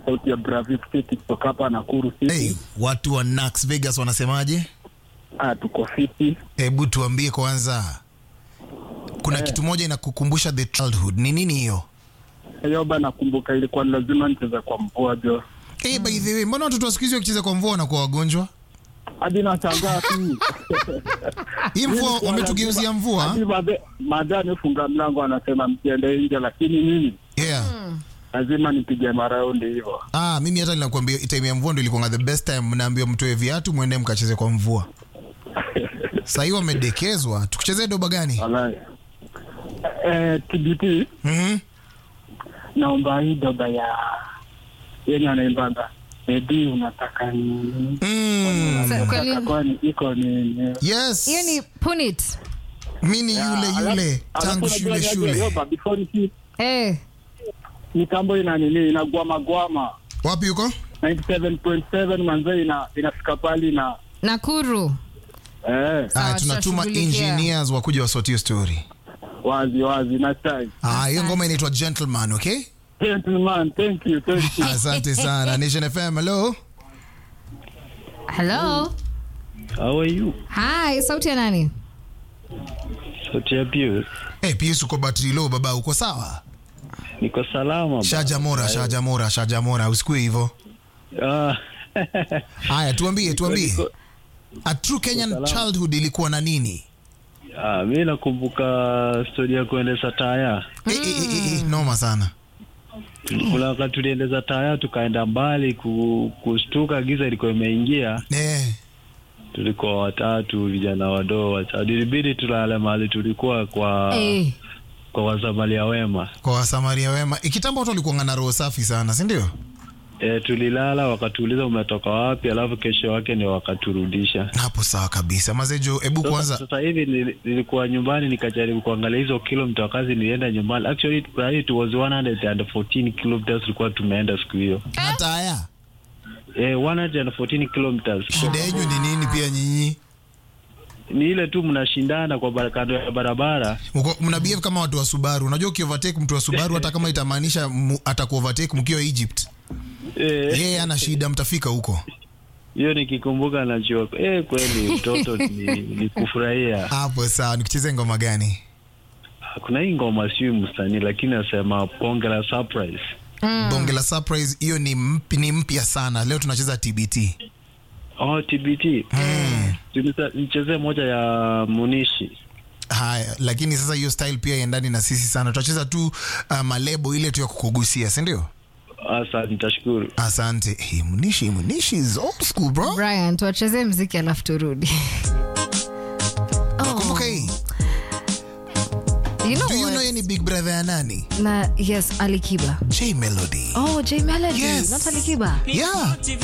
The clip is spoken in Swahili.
sauti ya Bravik City kutoka hapa Nakuru City. Hey, watu wa Nax Vegas wanasemaje? Ah, tuko fiti. Hebu tuambie kwanza, kuna kitu moja inakukumbusha the childhood. Ni nini hiyo? Hiyo bana, nakumbuka ilikuwa ni lazima nicheze kwa mvua jo, Hey, by the way, mbona watoto wa siku hizi wakicheza kwa mvua wanakuwa wagonjwa? hadi nashangaa tu Hii mvua wametugeuzia mvua. hadi madhe- madhe amefunga mlango, anasema msiende nje, lakini mimi Yeah. lazima nipige maraundi hivyo. Ah, mimi hata ninakwambia time ya mvua ndio ilikuwa the best time, naambiwa mtoe viatu mwende mkacheze kwa mvua. Sasa hiyo wamedekezwa. Tukuchezee doba gani? Wallahi. Eh, TBT Mhm. naomba hii doba ya yenye anaimbanga Edi, unataka nini? Mm. Sa- kweli- Unataka kwani iko nini? Yes. hiyo ni punit Mimi ni yule yule Alafu tangu unajua shule niaje, shule. Yoba, before niki eh. mitambo ina nini inagwama gwama Wapi yuko? 97.7 manze ina inafika pali na nakuru eh, Sawa, Ah, tunatuma tutashughulikia. engineers wakuja wasotie story. wazi wazi na time. Ah, hiyo ngoma inaitwa Gentleman, okay? Gentleman, thank you, thank you. Asante sana. Nation FM, hello. hello How are you? hi sauti ya nani Sauti ya Pius. Hey, Pius uko battery low baba, uko sawa? Niko salama. Shaja Mora, Shaja Mora, Shaja Mora, usikue hivyo. Ah, Haya, tuambie, tuambie. Niko- A true Kenyan salama. childhood ilikuwa na nini? ah, mi nakumbuka stori ya kuendesha taya. Eh, eh, eh, eh, eh, noma sana. Kuna wakati tuliendeza taya tukaenda mbali ku, kushtuka, giza ilikuwa imeingia. Eh, Tulikuwa watatu, vijana wadogo watatu, ilibidi tulale mahali tulikuwa kwa eh. kwa wasamalia wema. kwa wasamaria wema. Ikitambo watu walikuwa na roho safi sana, si ndio? E, tulilala wakatuuliza umetoka wapi, alafu kesho yake ndio wakaturudisha. Hapo sawa kabisa. Mazejo, hebu Sasa, kwanza sasa hivi nili- nilikuwa nyumbani nikajaribu kuangalia hizo kilomita wakati nilienda nyumbani. Actually it was 114 kilometers tulikuwa tumeenda siku hiyo. na taya. Eh, 114 kilometers. Shida yenu ni nini pia nyinyi? Ni ile tu mnashindana kwa bara- kando ya barabara. Mko- Mna behave kama watu wa Subaru. Unajua ukiovertake mtu wa Subaru hata kama itamaanisha mu- atakuovertake mkiwa Egypt. Eh, Yeye ana shida mtafika huko. hiyo nikikumbuka najua eh, kweli mtoto ni, ni kufurahia. Hapo sawa. Nikucheze ngoma gani? Kuna hii ngoma sio msanii lakini nasema ponge la surprise. Bonge la surprise hiyo ni mpi, ni mpya sana. Leo tunacheza TBT. Oh, TBT. Tunisa- Nichezee moja ya Munishi. Haya, lakini sasa hiyo style pia iendani na sisi sana. Tutacheza tu uh, malebo ile tu ya kukugusia, si ndio? Asa nitashukuru. Asante. Hey, Munishi, Munishi is old school bro. brian tuwachezee mziki alafu turudi Kumbuka hii. you know Do you what? know yeye ni big brother ya nani? na yes alikiba J Melody. oh j melody Yes. not alikiba Yeah.